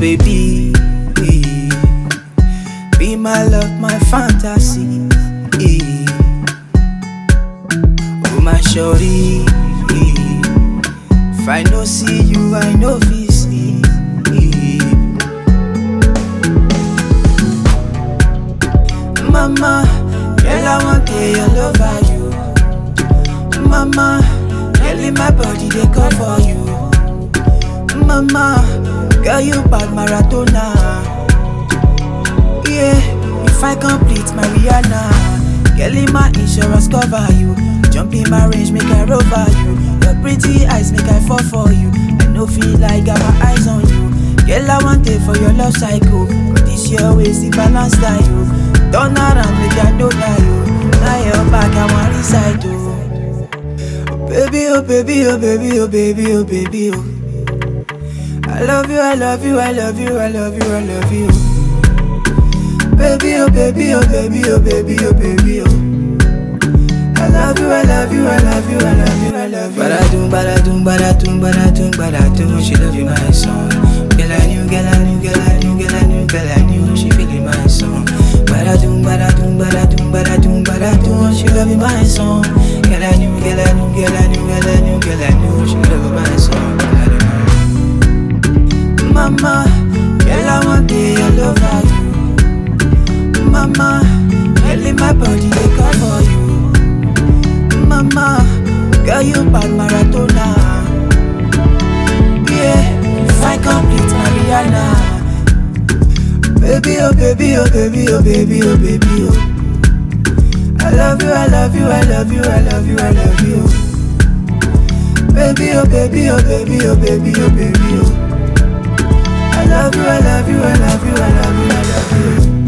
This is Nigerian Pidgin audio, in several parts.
baby. Be my love, my fantasy. Oh, my shorty. If I no see you, I know fi sleep. Mama, girl, I want to your love for you. Mama, girl, in my body they call for you. Mama, girl, you bad maratona. Yeah, if I complete my Rihanna, girl, in my insurance cover you. Jump in my range, make I rover you. Your pretty eyes make I fall for you. I no feel like got my eyes on you. Girl, I want it for your love cycle. But this your ways, the balance that you. Turn around, make I know that you. Now your back, I want reside oh. oh baby, oh baby, oh baby, oh baby, oh baby, oh. I love you, I love you, I love you, I love you, I love you. Baby, oh baby, oh baby, oh baby, oh baby, oh. I love you, I love you, I love you, I love you, I love you. Badadum, badadum, badadum, badadum, badadum. She love you, my song. Girl, I knew, girl, I knew, girl, I knew, girl, I knew, girl, I knew. She feeling my song. Badadum, badadum, badadum, badadum, badadum. She love you, my song. Girl, I knew, girl, I knew, girl, I knew, girl, I knew, girl, I knew. She love you, my song. Girl, I knew. Mama, girl, I want to your love for you. Mama, girl, in my body they call for you. Mama, girl, you bad maratona. Yeah, if I complete my Rihanna. Baby, oh baby, oh baby, oh baby, oh baby, oh. I love you, I love you, I love you, I love you, I love you. Baby, oh baby, oh baby, oh baby, oh baby, oh. I love you, I love you, I love you, I love you, I love you.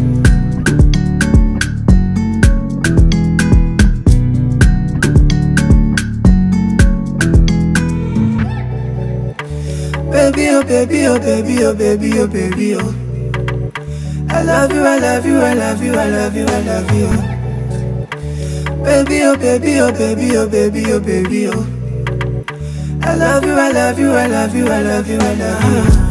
Baby, oh baby, oh baby, oh baby, oh baby, oh. I love you, I love you, I love you, I love you, I love you. Baby, oh baby, oh baby, oh baby, oh baby, oh. I love you, I love you, I love you, I love you, I love you.